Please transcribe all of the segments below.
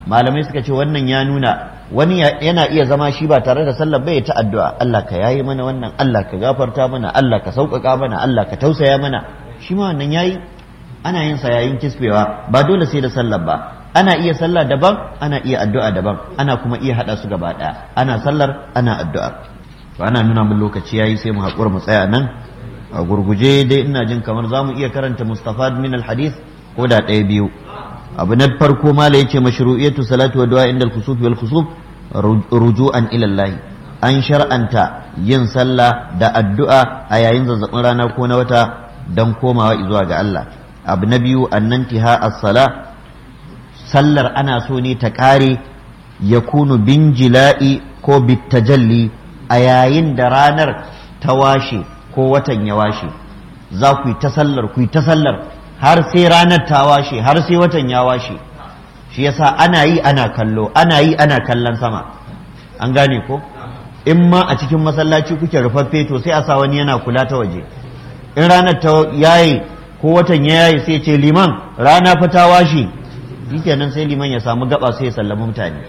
malamai suka ce wannan ya nuna wani yana iya zama shi ba tare da sallar bai ta addu'a Allah ka yayi mana wannan Allah ka gafarta mana Allah ka sauƙaƙa mana Allah ka tausaya mana shi ma wannan yayi ana yin sa yayin kisbewa ba dole sai da sallar ba ana iya sallah daban ana iya addu'a daban ana kuma iya hada su gaba daya ana sallar ana addu'a to ana nuna mun lokaci yayi sai mu haƙura mu tsaya nan a gurguje dai ina jin kamar zamu iya karanta mustafad min alhadith ko da ɗaya biyu abu na farko mala yace mashru'iyatu salatu wa du'a inda al-khusuf wal khusuf ruju'an ila Allah an shar'anta yin sallah da addu'a a yayin zazzabin rana ko na wata dan komawa zuwa ga Allah abu na biyu annantiha as-sala sallar ana so ne ta kare yakunu bin jila'i ko bitajalli a yayin da ranar ta washe ko watan ya washe za ku yi ta sallar ku yi ta sallar har sai ranar ta washe har sai watan ya washe shi yasa ana yi ana kallo ana yi ana kallon sama an gane ko in ma a cikin masallaci kuke rufaffe to sai a sa wani yana kula ta waje in ranar ta yayi ko watan ya yayi sai ce liman rana fa ta washe shikenan sai liman ya samu gaba sai ya sallami mutane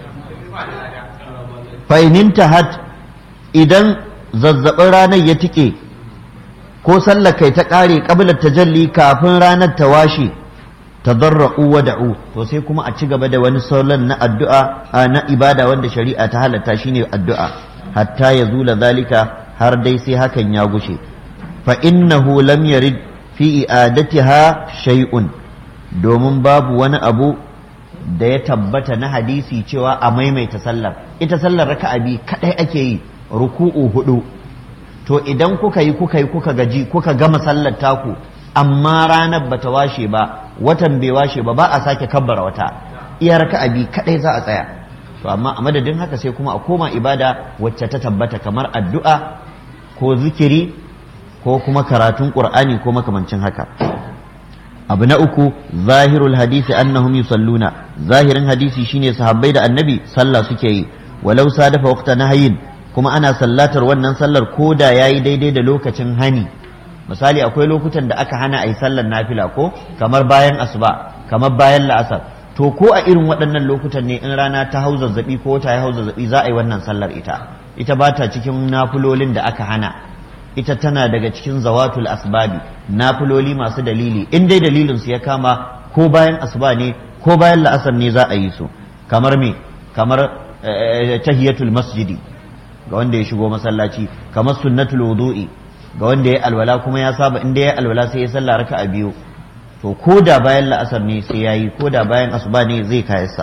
fa hat idan zazzabin ranar ya tike ko sallar kai ta ƙare ƙabilar tajalli kafin ranar ta washe tadarra'u wa da'u to sai kuma a ci gaba da wani salon na addu'a na ibada wanda shari'a ta halatta shine addu'a hatta ya zula zalika har dai sai hakan ya gushe fa innahu lam yarid fi i'adatiha shay'un domin babu wani abu da ya tabbata na hadisi cewa a maimaita sallar ita sallar raka'a bi kadai ake yi ruku'u hudu to idan kuka yi kuka yi kuka gaji kuka gama sallar taku amma ranar bata washe ba watan bai washe ba ba a sake kabbara wata iya raka'a bi kadai za a tsaya to amma a madadin haka sai kuma a koma ibada wacce ta tabbata kamar addu'a ko zikiri ko kuma karatun qur'ani ko makamancin haka abu na uku zahirul hadisi annahum yusalluna zahirin hadisi shine sahabbai da annabi sallah suke yi walau sadafa waqta nahyin kuma ana sallatar wannan sallar ko da yayi daidai da lokacin hani misali akwai lokutan da aka hana ayi sallar nafila ko kamar bayan asuba kamar bayan la'asar to ko a irin waɗannan lokutan ne in rana ta hau zazzabi ko ta hau zazzabi za a yi wannan sallar ita ita ba ta cikin nafilolin da aka hana ita tana daga cikin zawatul asbabi nafiloli masu dalili in dai dalilin su ya kama ko bayan asuba ne ko bayan la'asar ne za a yi su kamar me kamar tahiyatul masjidi ga wanda ya shigo masallaci kamar sunnatul wudu'i ga wanda ya alwala kuma ya saba inda ya alwala sai ya sallah raka'a biyu to ko da bayan la'asar ne sai yayi ko da bayan asuba ne zai kayarsa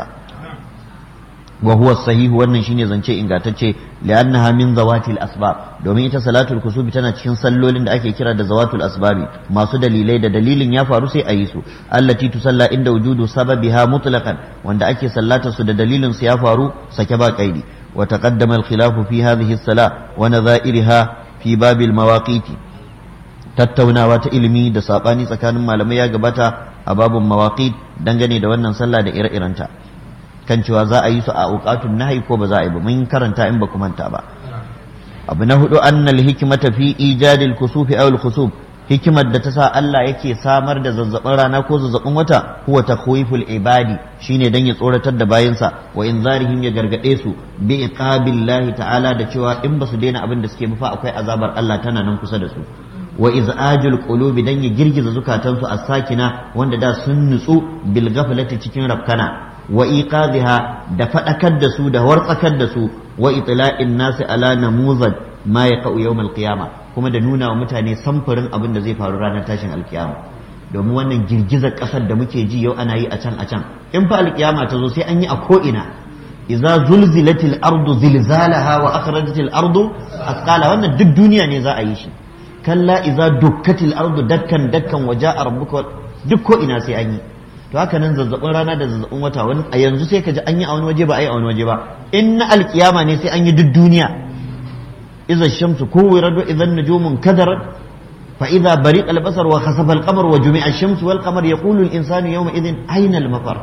wa huwa sahihu wannan shine zance ingantacce li'annaha min zawatil asbab domin ita salatul kusubi tana cikin sallolin da ake kira da zawatul asbabi masu dalilai da dalilin ya faru sai a yi su allati tusalla inda wujudu sababiha mutlaqan wanda ake sallata su da dalilin su ya faru sake ba kaidi wa taqaddama al-khilafu fi hadhihi as-sala wa nadha'irha fi babil mawaqiti tattaunawa ta ilimi da sabani tsakanin malamai ya gabata a babun mawaqit dangane da wannan sallah da ire-irenta kan cewa za a yi su a auqatun nahyi ko ba za a yi ba mun karanta in ba ku manta ba abu na hudu annal hikmata fi ijadil kusufi aw al khusuf hikimar da ta sa Allah yake samar da zazzabin rana ko zazzabin wata huwa takhwiful ibadi shine dan ya tsoratar da bayinsa wa inzarihim ya gargade su bi iqabillahi ta'ala da cewa in ba su daina abin da suke fa akwai azabar Allah tana nan kusa da su wa iz'ajul qulubi dan ya girgiza zukatansu as-sakina wanda da sun nutsu bil ghaflati cikin rafkana wa iqadha da fadakar da su da wartsakar da su wa itla'in nasi ala namuzad ma yaqau yawm al-qiyama kuma da nuna wa mutane samfurin abin da zai faru ranar tashin alkiyama domin wannan girgizar kasar da muke ji yau ana yi a can a can in fa alkiyama ta zo sai an yi a ko ina idza zulzilatil ardu zilzalaha wa akhrajatil ardu asqala wannan duk duniya ne za a yi shi kalla idza dukkatil ardu dakkan dakkan waja'a rabbuka duk ko ina sai an yi to haka nan zazzabin rana da zazzabin wata wani a yanzu sai ka ji an yi a wani waje ba a yi a wani waje ba in na alkiyama ne sai an yi duk duniya idza shamsu kuwirat wa idza nujumun kadarat fa idza bariqa al-basar wa khasafa al-qamar wa jumi'a ash-shamsu wal qamar yaqulu al-insanu yawma idhin ayna al-mafar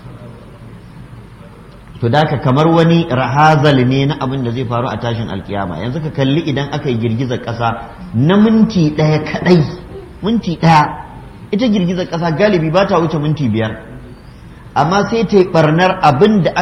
to da ka kamar wani rahazal ne na abin da zai faru a tashin alkiyama yanzu ka kalli idan aka yi girgizar ƙasa na minti ɗaya kaɗai minti ɗaya ita girgizar ƙasa galibi ba ta wuce minti biyar amma sai ta yi ɓarnar abin da